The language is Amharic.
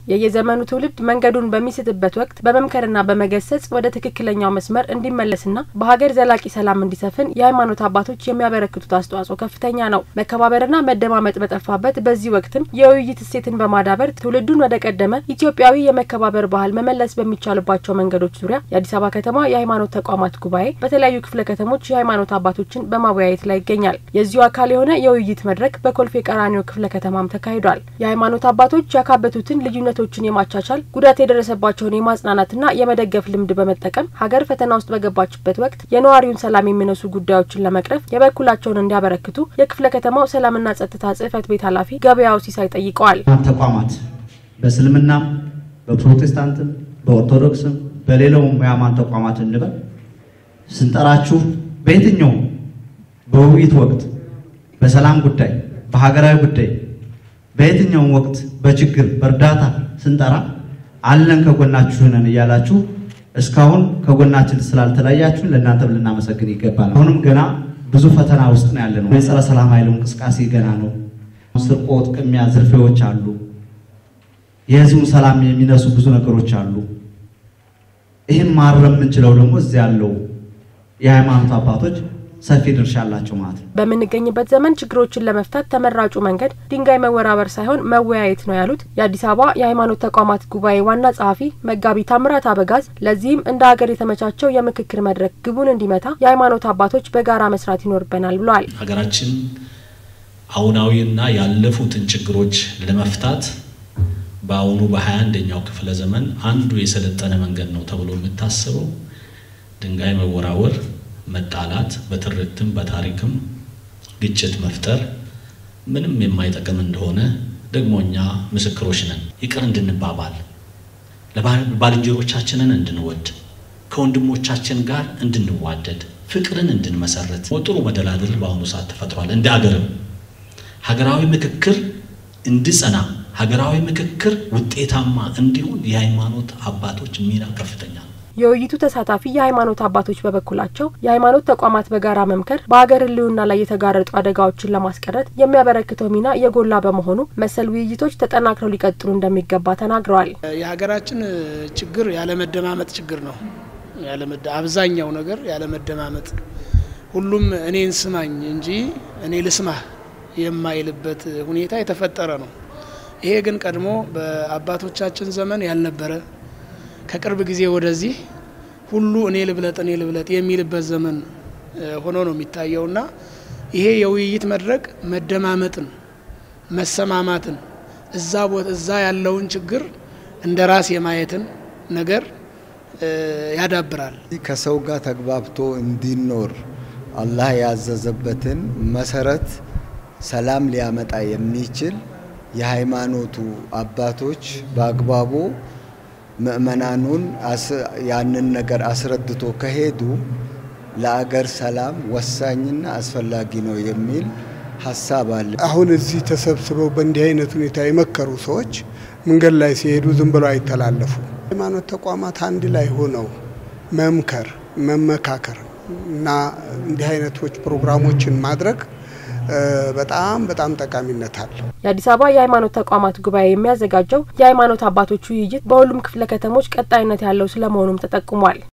የየዘመኑ ትውልድ መንገዱን በሚስትበት ወቅት በመምከርና በመገሰጽ ወደ ትክክለኛው መስመር እንዲመለስና በሀገር ዘላቂ ሰላም እንዲሰፍን የሃይማኖት አባቶች የሚያበረክቱት አስተዋጽኦ ከፍተኛ ነው። መከባበርና መደማመጥ በጠፋበት በዚህ ወቅትም የውይይት እሴትን በማዳበር ትውልዱን ወደ ቀደመ ኢትዮጵያዊ የመከባበር ባህል መመለስ በሚቻልባቸው መንገዶች ዙሪያ የአዲስ አበባ ከተማ የሃይማኖት ተቋማት ጉባኤ በተለያዩ ክፍለ ከተሞች የሃይማኖት አባቶችን በማወያየት ላይ ይገኛል። የዚሁ አካል የሆነ የውይይት መድረክ በኮልፌ ቀራኒዮ ክፍለ ከተማም ተካሂዷል። የሃይማኖት አባቶች ያካበቱትን ልዩነቶችን የማቻቻል ጉዳት የደረሰባቸውን የማጽናናትና የመደገፍ ልምድ በመጠቀም ሀገር ፈተና ውስጥ በገባችበት ወቅት የነዋሪውን ሰላም የሚነሱ ጉዳዮችን ለመቅረፍ የበኩላቸውን እንዲያበረክቱ የክፍለ ከተማው ሰላምና ጸጥታ ጽሕፈት ቤት ኃላፊ ገበያው ሲሳይ ጠይቀዋል። ተቋማት በእስልምናም፣ በፕሮቴስታንትም፣ በኦርቶዶክስም በሌላውም የሃይማኖት ተቋማት እንበል ስንጠራችሁ በየትኛውም በውይይት ወቅት በሰላም ጉዳይ በሀገራዊ ጉዳይ በየትኛውም ወቅት በችግር በእርዳታ ስንጠራ አለን ከጎናችሁ ነን እያላችሁ እስካሁን ከጎናችን ስላልተለያችሁ ለእናንተም ልናመሰግን ይገባል። አሁንም ገና ብዙ ፈተና ውስጥ ነው ያለ ነው። የጸረ ሰላም ኃይሉ እንቅስቃሴ ገና ነው። ስርቆት፣ ቅሚያ፣ ዝርፊያዎች አሉ። የህዝቡን ሰላም የሚነሱ ብዙ ነገሮች አሉ። ይህም ማረም የምንችለው ደግሞ እዚህ ያለው የሃይማኖት አባቶች ሰፊ ድርሻ አላቸው ማለት ነው። በምንገኝበት ዘመን ችግሮችን ለመፍታት ተመራጩ መንገድ ድንጋይ መወራበር ሳይሆን መወያየት ነው ያሉት የአዲስ አበባ የሃይማኖት ተቋማት ጉባኤ ዋና ጸሐፊ መጋቢ ታምራት አበጋዝ፣ ለዚህም እንደ ሀገር የተመቻቸው የምክክር መድረክ ግቡን እንዲመታ የሃይማኖት አባቶች በጋራ መስራት ይኖርብናል ብለዋል። ሀገራችን አሁናዊና ያለፉትን ችግሮች ለመፍታት በአሁኑ በሀያ አንደኛው ክፍለ ዘመን አንዱ የሰለጠነ መንገድ ነው ተብሎ የሚታሰበው ድንጋይ መወራወር መጣላት በትርክትም በታሪክም ግጭት መፍጠር ምንም የማይጠቅም እንደሆነ ደግሞ እኛ ምስክሮች ነን። ይቅር እንድንባባል ባልንጀሮቻችንን እንድንወድ ከወንድሞቻችን ጋር እንድንዋደድ ፍቅርን እንድንመሰረት ጥሩ መደላደል በአሁኑ ሰዓት ተፈጥሯል። እንደ ሀገርም ሀገራዊ ምክክር እንዲጸና ሀገራዊ ምክክር ውጤታማ እንዲሆን የሃይማኖት አባቶች ሚና ከፍተኛ ነው። የውይይቱ ተሳታፊ የሃይማኖት አባቶች በበኩላቸው የሃይማኖት ተቋማት በጋራ መምከር በሀገር ሕልውና ላይ የተጋረጡ አደጋዎችን ለማስቀረት የሚያበረክተው ሚና የጎላ በመሆኑ መሰል ውይይቶች ተጠናክረው ሊቀጥሉ እንደሚገባ ተናግረዋል። የሀገራችን ችግር ያለመደማመጥ ችግር ነው። አብዛኛው ነገር ያለመደማመጥ፣ ሁሉም እኔን ስማኝ እንጂ እኔ ልስማህ የማይልበት ሁኔታ የተፈጠረ ነው። ይሄ ግን ቀድሞ በአባቶቻችን ዘመን ያልነበረ ከቅርብ ጊዜ ወደዚህ ሁሉ እኔ ልብለጥ እኔ ልብለጥ የሚልበት ዘመን ሆኖ ነው የሚታየውና ይሄ የውይይት መድረክ መደማመጥን፣ መሰማማትን እዛ ቦታ እዛ ያለውን ችግር እንደ ራስ የማየትን ነገር ያዳብራል። ከሰው ጋር ተግባብቶ እንዲኖር አላህ ያዘዘበትን መሰረት ሰላም ሊያመጣ የሚችል የሃይማኖቱ አባቶች በአግባቡ ምእመናኑን ያንን ነገር አስረድቶ ከሄዱ ለአገር ሰላም ወሳኝና አስፈላጊ ነው የሚል ሀሳብ አለ። አሁን እዚህ ተሰብስበው በእንዲህ አይነት ሁኔታ የመከሩ ሰዎች መንገድ ላይ ሲሄዱ ዝም ብለው አይተላለፉ። ሃይማኖት ተቋማት አንድ ላይ ሆነው መምከር፣ መመካከር እና እንዲህ አይነቶች ፕሮግራሞችን ማድረግ በጣም በጣም ጠቃሚነት አለው። የአዲስ አበባ የሃይማኖት ተቋማት ጉባኤ የሚያዘጋጀው የሃይማኖት አባቶች ውይይት በሁሉም ክፍለ ከተሞች ቀጣይነት ያለው ስለመሆኑም ተጠቁሟል።